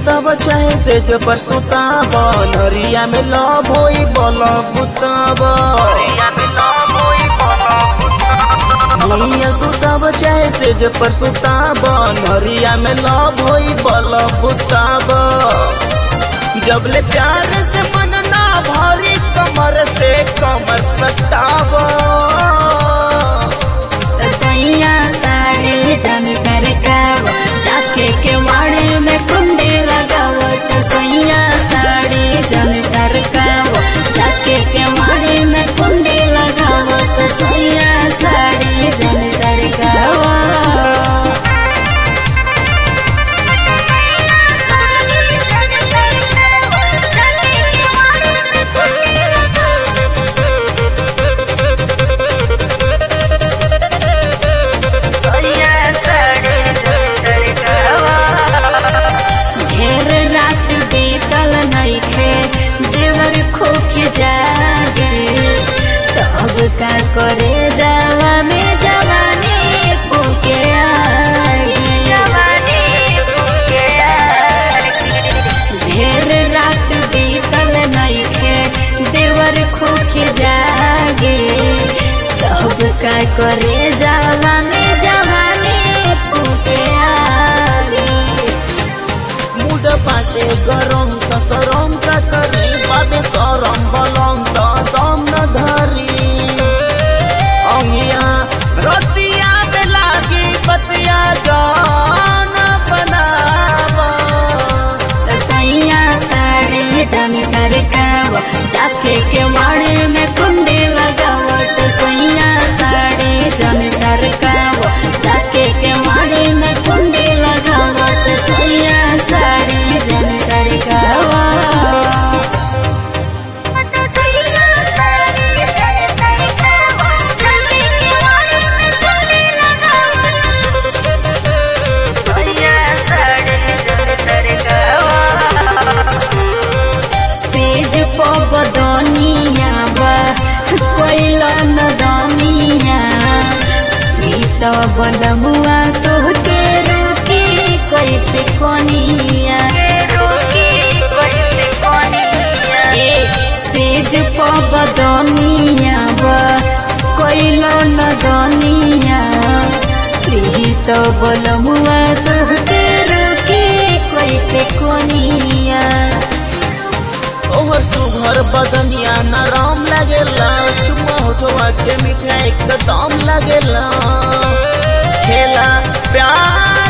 सुतब चाहे से जो पर सुताब नरिया में लव होई बल बुतब भैया सुतब चाहे से जो पर सुताब नरिया में लव होई बल बुतब जबले प्यार से मन ना भरी कमर से कमर सटाब सैया साड़ी जन सरकाव जाके के वाड़े में कुंडी लगाव सैया साड़ी जन सरकाव जाके के वाड़े में कुंडी लगाव सैया साड़ी जन सरकाव ढेर रात बीतल नइखे देवर खोके जागे तब का करे जावा में जवानी खोके ढेर रात बीतल नइखे देवर खोके जागे तब का करे जावा में जवानी खोके आगे मुड पाटे गरम त सरम का करी बाबे सरम बलम त दम न धरी अंगिया रतिया में लागी बतिया जान बनाव सैया साड़ी जमी सरकाव जाके के वाड़े में कुंडी लगाव सैया साड़ी जमी सरकाव जाके के वाड़े में कुंडी लगाव सैया साड़ी जमी सरकाव सेज पबदनिया बा कोइला नदनिया मीत बनमुआ तोहके रोके कैसे कोनिया ए सेज पबदनिया बा कोइला नदनिया प्रीत बनमुआ तोहके रोके कैसे कोनिया ओहर सुघर बदनिया नरम लागेला चुम्मा होठवा के मीठा एकदम लागेला खेला प्यार